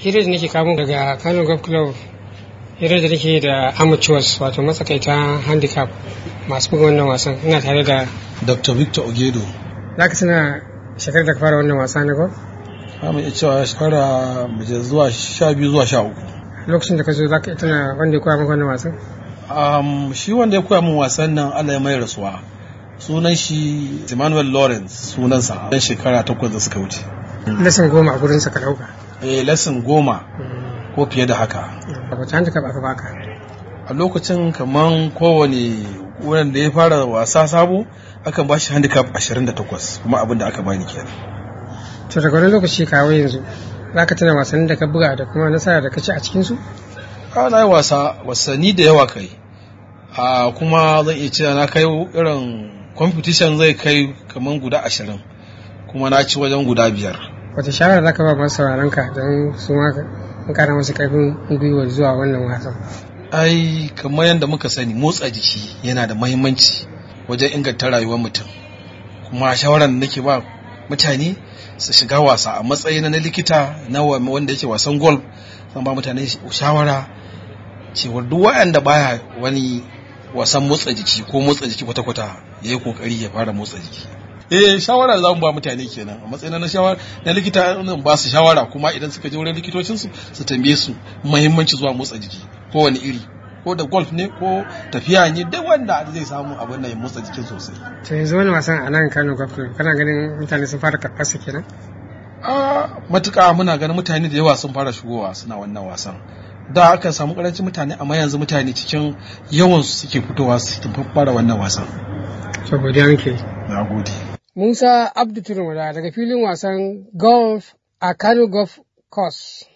hira da nake kamo daga Kano Golf Club hira da nake da amateurs wato matsakaita handicap masu buga wannan wasan ina tare da Dr. Victor Ogedo. za ka tuna shekarar da ka fara wannan wasa na golf Za mu iya cewa shekara mace zuwa sha biyu zuwa sha uku. lokacin da ka zo za ka tuna wanda ya koya maka wannan wasan Um, shi wanda ya koya min wasan nan Allah ya mai rasuwa. Sunan shi Emmanuel Lawrence sunansa dan shekara takwas da suka wuce. lesson goma a gurinsa ka ɗauka Eh lesson goma ko fiye da haka. wata handicap aka baka A lokacin kaman kowane wanda ya fara wasa sabo akan ba shi handicap 28 kuma abin da aka bani kenan. to daga wani lokaci kawo yanzu za ka tuna wasannin da ka buga da kuma nasara da ka ci a cikinsu na yi wasa wasanni da yawa kai a kuma zan iya cewa na kai irin competition zai kai kamar guda ashirin kuma na ci wajen guda biyar wata shawara za ka ba masu sauraron ka don su ma in kara masu karfin gwiwa zuwa wannan wasan ai kamar yadda muka sani motsa jiki yana da mahimmanci wajen inganta rayuwar mutum kuma shawarar da nake ba mutane su shiga wasa a matsayin na likita na wanda yake wasan golf zan ba mutane shawara cewar duk waɗanda baya wani wasan motsa jiki ko motsa jiki kwata-kwata ya yi kokari ya fara motsa jiki eh shawara za mu ba mutane kenan a matsayin na shawara na likita nan ba su shawara kuma idan suka je wurin likitocin su su tambaye su muhimmanci zuwa motsa jiki ko wani iri ko da golf ne ko tafiya ne duk wanda zai samu abin nan ya motsa jikin sosai to yanzu wani wasan a nan Kano Golf Club kana ganin mutane sun fara karɓar su kenan a matuƙa muna ganin mutane da yawa sun fara shigowa suna wannan wasan da aka samu karancin mutane amma yanzu mutane cikin yawan su suke fitowa su fara wannan wasan to godiya nake na gode Musa Abdu Turmada daga filin wasan golf a Kano Golf Course